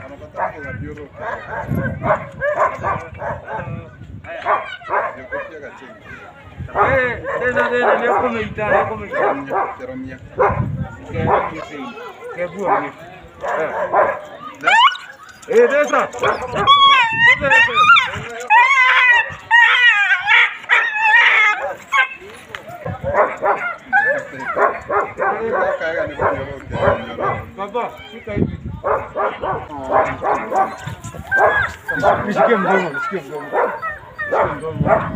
Eh, tena tena leo kumeita leo kumeita. Kaya kisi. Kaya buo ni. Eh, desa. Baba, shika hivi. Nishikie mdomo, nishikie mdomo. Nishikie mdomo.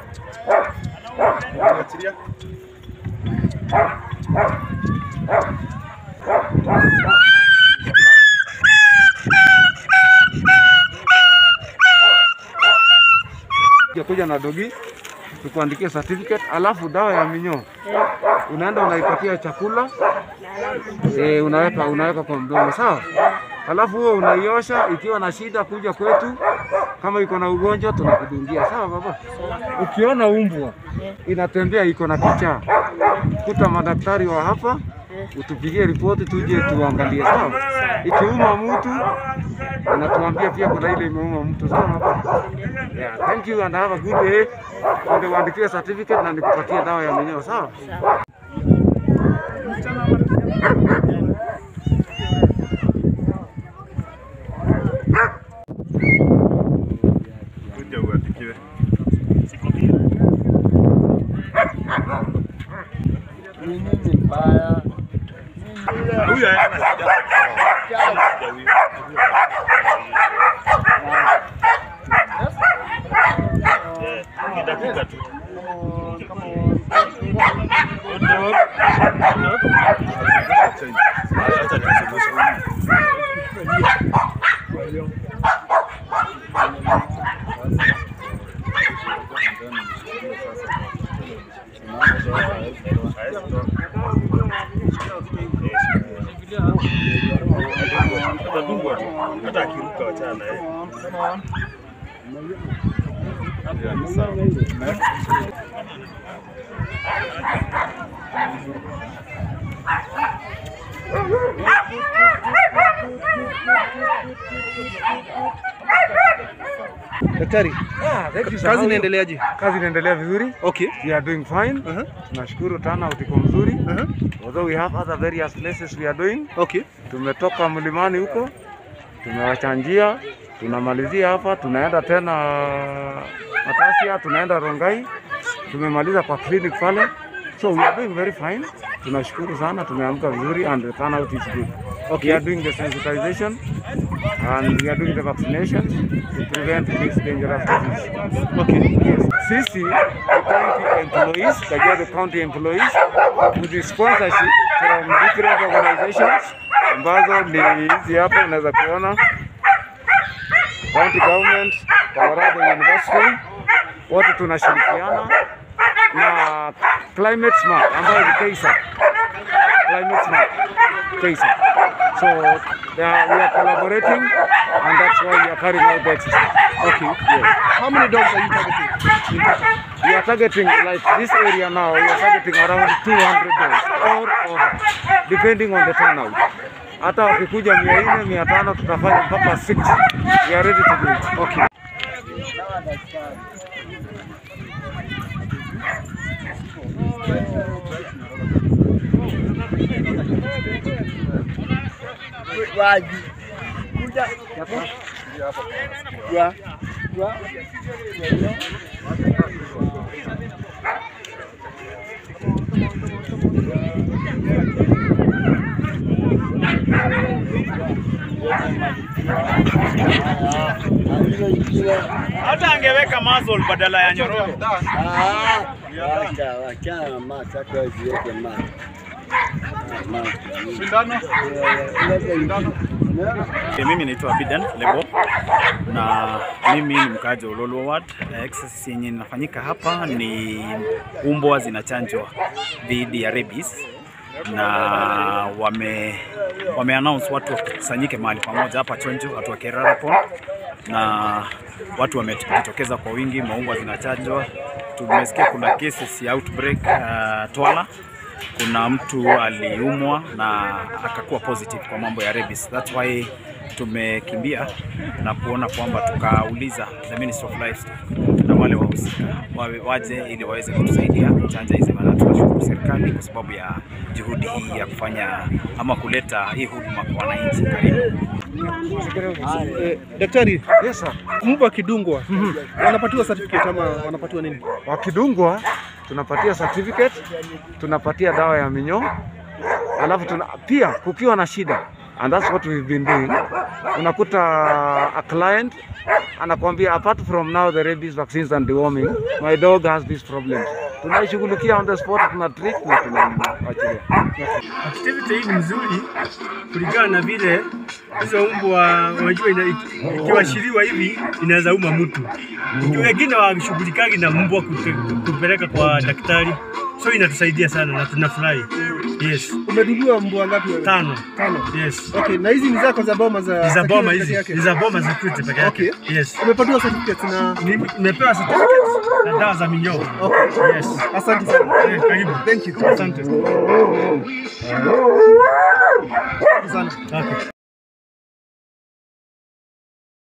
kuja na dogi tukuandikie certificate, alafu dawa ya minyoo unaenda unaipatia chakula e, unaweka unaweka kwa mdomo sawa. Alafu huo unaiosha, ikiwa na shida kuja kwetu, kama iko na ugonjwa tunakudungia sawa baba. Ukiona umbwa inatembea iko na kichaa, kuta madaktari wa hapa utupigie ripoti tuje tuangalie sawa. Ikiuma mtu unatuambia pia kuna ile imeuma mtu sawa baba. Yeah, thank you and have a good day. Ndio uandikie certificate na nikupatie dawa ya minyoo sawa. Kuja uandikiwe. Huyu hana shida. Eh, ni dakika tu. Acha niseme. Atadungwa tu. Hata akiruka wachana na yeye. Yeah, ni sawa. Daktari, Ah, thank you, sir. kazi inaendeleaje? Kazi inaendelea vizuri. Okay. We are doing fine. Uh-huh. Tunashukuru turnout iko mzuri. Uh-huh. Although we have other various places we are doing. Okay. Tumetoka mlimani huko, tumewachanjia, tunamalizia hapa, tunaenda tena Matasia, tunaenda Rongai, tumemaliza kwa clinic pale. So we are doing very fine. Tunashukuru sana, tumeamka vizuri and the turnout is good. Okay. We are doing the sensitization and we are doing the vaccinations to prevent this dangerous disease. Okay. Yes. Sisi the county employees, Kajiado county employees with the sponsorship from different organizations ambazo ni hizi hapa unaweza kuona county government, Colorado University, wote tunashirikiana na Climate Smart ambayo ni KEISA. Climate Smart KEISA. So they are, we are collaborating and that's why we are carrying out the exercise. Okay. Yes. How many dogs are you targeting? We are targeting like this area now. We are targeting around 200 dogs or over, depending on the turnout. Hata wakikuja mia nne mia tano tutafanya mpaka 60. We are ready to do it. Okay. Hata angeweka muzzle badala ya nyororo. Wacha wachana mata kwa ziweke mata. Okay, mimi naitwa Bidan Lebo na mimi ni mkaaji wa Ololwa Ward. Eh, Exercise yenye inafanyika hapa ni umbwa zinachanjwa dhidi ya rabies na wame, wame announce watu wakusanyike mahali pamoja hapa Chonjo, watu wa Kerara Pond, na watu wamejitokeza kwa wingi, maumbwa zinachanjwa. Tumesikia kuna cases ya outbreak uh, Twala kuna mtu aliumwa na akakuwa positive kwa mambo ya rabies. That's why tumekimbia na kuona kwamba tukauliza the Ministry of Livestock na wale wahusika wawe waje ili waweze kutusaidia kuchanja hizi maana. Tunashukuru serikali kwa sababu ya juhudi hii ya kufanya ama kuleta hii huduma kwa wananchi karibu. Eh, daktari, Yes sir. mbwa akidungwa wanapatiwa certificate ama wanapatiwa nini? Wakidungwa tunapatia certificate, tunapatia dawa ya minyoo, alafu tuna, pia kukiwa na shida and that's what we've been doing. Unakuta a client anakwambia apart from now the rabies vaccines and deworming my dog has these problems. Tunaishughulikia on the spot, tuna treat na tunaachilia. Activity hii ni mzuri kulingana na vile hizo mbwa wajua, ina- ikiwashiriwa hivi inaweza uma mtu. Wengine washughulikagi na mbwa kute- kupeleka kwa daktari, so inatusaidia sana na tunafurahi. Yes, Umedungiwa mbwa ngapi wewe? tano. Tano. Yes, Okay, na hizi ni zako za boma za ni za boma security hizi, yake? ni za boma za security peke Okay. yake. Yes, Umepatiwa certificate na Ni- nimepewa certificate na dawa za minyoo. Okay. Yes, Asante sana. Eh, karibu. Thank you. Asante. Asante sana. Okay.